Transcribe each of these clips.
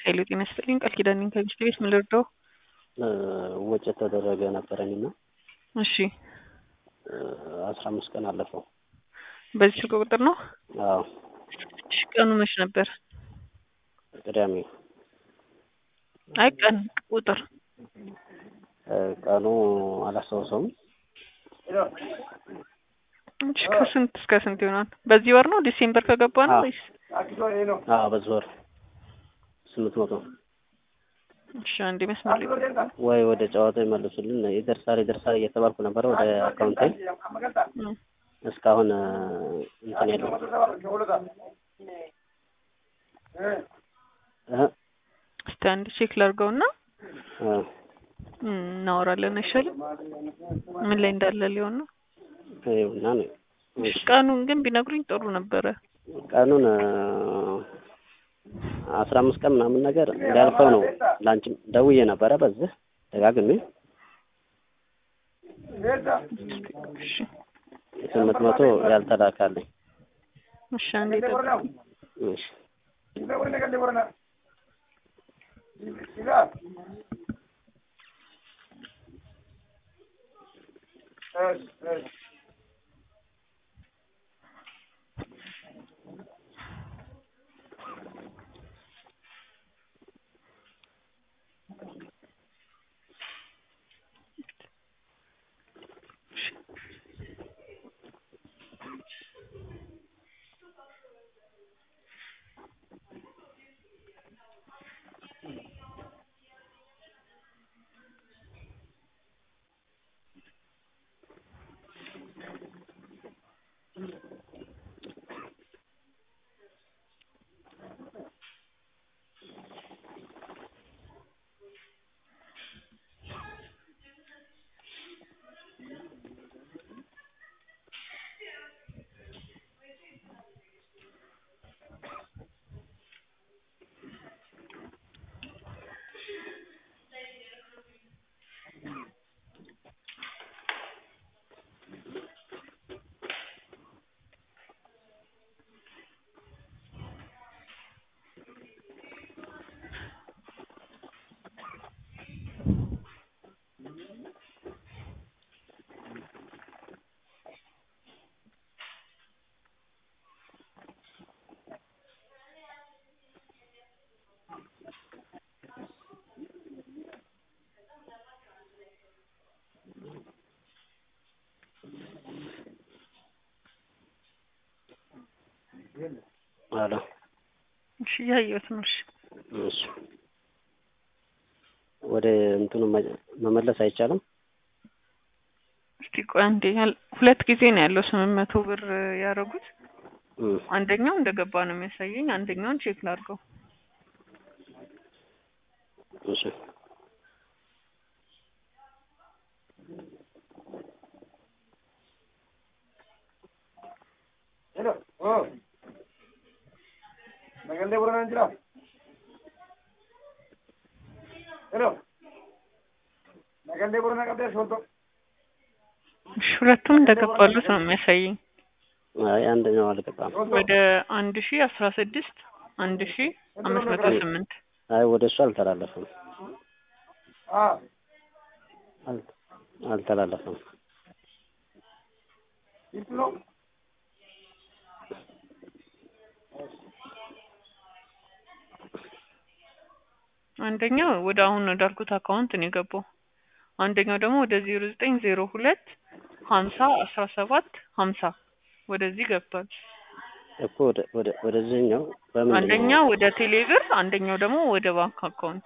ኃይሌ ጤና ይስጥልኝ። ቃል ኪዳን ነኝ ከሚስት ቤት ምን ልርዳው? ወጪ ተደረገ ነበረኝ እና እሺ አስራ አምስት ቀን አለፈው። በዚህ ስልክ ቁጥር ነው? አዎ እሺ ቀኑ መች ነበር? ቅዳሜ አይ ቀን ቁጥር ቀኑ አላስታውሰውም። እሺ ከስንት እስከ ስንት ይሆናል? በዚህ ወር ነው ዲሴምበር ከገባ ነው አዎ። ወይስ? አዎ በዚህ ወር ስምንት መቶ እሺ አንዴ መስመር ላይ ቆይ። ወይ ወደ ጨዋታ ይመልሱልን። ይደርሳል ይደርሳል እየተባልኩ ነበረ ወደ አካውንቴ እም፣ እስካሁን እንትን የለው እህ እስቲ አንድ ቼክ ላድርገውና እ እም፣ እናወራለን አይሻልም? ምን ላይ እንዳለ ሊሆን ነው። ይኸውና ነው። እሺ ቀኑን ግን ቢነግሩኝ ጥሩ ነበረ። ቀኑን አስራ አምስት ቀን ምናምን ነገር እንዳልፈው ነው። ላንቺም ደውዬ ነበረ በዚህ ደጋግሜ እሺ ስምንት መቶ ያልተላካለኝ። እሺ አንዴ ጠብቁኝ። እሺ አሎ እሺ እያየሁት ነው። እሺ እሺ ወደ እንትኑ መ- መመለስ አይቻልም? እስቲ ቆይ አንዴ ያል- ሁለት ጊዜ ነው ያለው ስምንት መቶ ብር ያደረጉት። እም፣ አንደኛው እንደገባ ነው የሚያሳየኝ። አንደኛውን ቼክ ላድርገው። እሺ እሺ ሁለቱም እንደገባሉት ነው የሚያሳየኝ። አይ አንደኛው አልገባም። ወደ አንድ ሺ አስራ ስድስት አንድ ሺ አምስት መቶ ስምንት አይ ወደ እሱ አልተላለፈም አል- አልተላለፈም። አንደኛው ወደ አሁን ወዳልኩት አካውንት ነው የገባው። አንደኛው ደግሞ ወደ ዜሮ ዘጠኝ ዜሮ ሁለት ሀምሳ አስራ ሰባት ሀምሳ ወደዚህ ገብቷል። እኮ ወደ ወደ ወደዚህኛው በምን አንደኛው ወደ ቴሌብር፣ አንደኛው ደግሞ ወደ ባንክ አካውንት።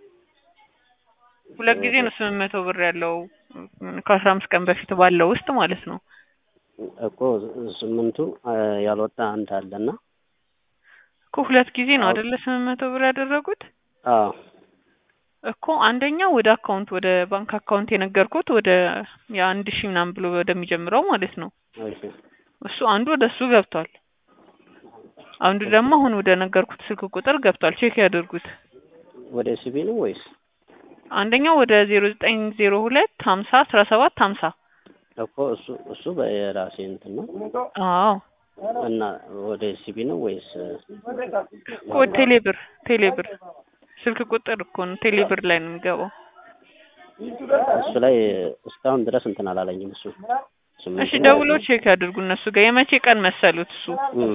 ሁለት ጊዜ ነው ስምንት መቶ ብር ያለው ከአስራ አምስት ቀን በፊት ባለው ውስጥ ማለት ነው። እኮ ስምንቱ አ፣ ያልወጣ አንድ አለና እኮ ሁለት ጊዜ ነው አይደለ ስምንት መቶ ብር ያደረጉት አዎ እኮ አንደኛው ወደ አካውንት ወደ ባንክ አካውንት የነገርኩት ወደ የአንድ ሺህ ምናምን ብሎ ወደሚጀምረው ማለት ነው። እሺ እሱ አንዱ ወደ እሱ ገብቷል። አንዱ ደግሞ አሁን ወደ ነገርኩት ስልክ ቁጥር ገብቷል። ቼክ ያደርጉት። ወደ ሲቢ ነው ወይስ አንደኛው ወደ ዜሮ ዘጠኝ ዜሮ ሁለት ሀምሳ አስራ ሰባት ሀምሳ እኮ እሱ እሱ በራሴ እንትን ነው አዎ እና ወደ ሲቢ ነው ወይስ እኮ ቴሌብር ቴሌብር ስልክ ቁጥር እኮ ነው ቴሌብር ላይ ነው የሚገባው። እሱ ላይ እስካሁን ድረስ እንትን አላለኝም እሱ ስምንት እሺ ነው ደውሎ ያለኝ። ቼክ ያድርጉ እነሱ ጋር የመቼ ቀን መሰሉት እሱ እም፣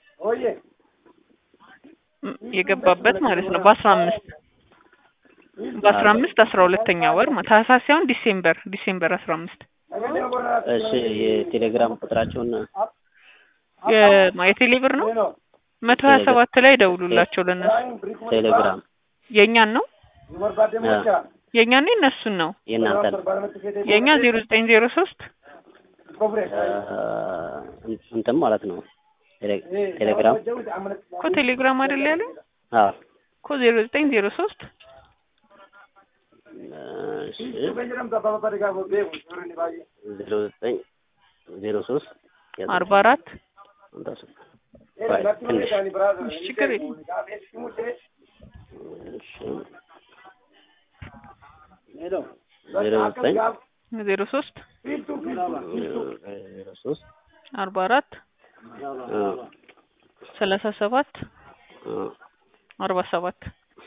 ም- የገባበት ማለት ነው በአስራ አምስት በአስራ አምስት አስራ ሁለተኛ ወር ማ- ታህሳስ ሳይሆን ዲሴምበር ዲሴምበር አስራ አምስት እሺ የቴሌግራም ቁጥራቸውን የ- የቴሌብር ነው መቶ ሀያ ሰባት ላይ ደውሉላቸው ለእነሱ ቴሌግራም የእኛን ነው አ፣ የእኛን ነው የእነሱን ነው የእናንተን የእኛ ዜሮ ዘጠኝ ዜሮ ሶስት አ፣ እንትን ማለት ነው ቴሌ- ቴሌግራም እኮ ቴሌግራም አይደል ያለኝ አዎ እኮ ዜሮ ዘጠኝ ዜሮ ሶስት እሺ ዜሮ ዘጠኝ ዜሮ ሶስት አርባ አራት ቆይ ትንሽ እሺ ችግር የለም እሺ ዜሮ ዘጠኝ ዜሮ ሶስት ዜሮ ሶስት አርባ አራት አ፣ ሰላሳ ሰባት አ፣ አርባ ሰባት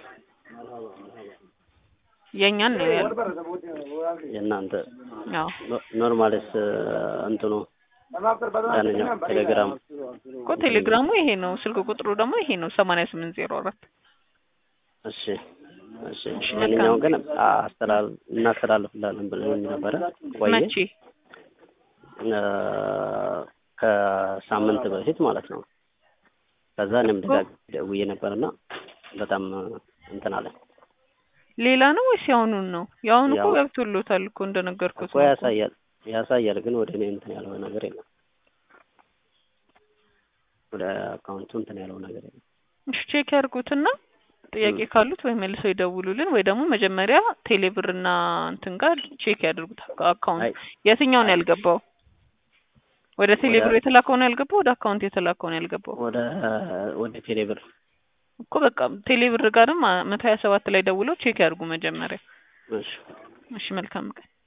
የእኛን ነው ያለው የእናንተ አዎ ኖ- ኖርማልስ እንትኑ ያንኛው ቴሌግራም እኮ ቴሌግራሙ ይሄ ነው ስልክ ቁጥሩ ደግሞ ይሄ ነው ሰማንያ ስምንት ዜሮ አራት እሺ እሺ ያንኛውን ግን አስተላል እናስተላልፍላለን ብለን ነበረ ቆየ መቼ አ፣ ከሳምንት በፊት ማለት ነው ከዛ እኔም ደጋግሜ ደውዬ ነበርና በጣም እንትን አለ ሌላ ነው ወይስ የአሁኑን ነው የአሁኑ እኮ ያው- ገብቶሎታል እኮ እንደነገርኩት እኮ ነው እኮ። ያሳያል ያሳያል ግን ወደ እኔ እንትን ያለው ነገር የለም ወደ አካውንቱ እንትን ያለው ነገር የለም እሺ ቼክ ያድርጉትና ጥያቄ ካሉት ወይ መልሰው ይደውሉልን ወይ ደግሞ መጀመሪያ ቴሌብርና እንትን ጋር ቼክ ያድርጉት አካ- አካውንት አይ የትኛው ነው ያልገባው ወደ ቴሌብር ወደ- የተላከው ነው ያልገባው ወደ አካውንት የተላከው ነው ያልገባው ወደ ወደ ቴሌብር እኮ በቃ ቴሌብር ጋርም አ- መቶ ሀያ ሰባት ላይ ደውለው ቼክ ያድርጉ መጀመሪያ እሺ እሺ መልካም ቀን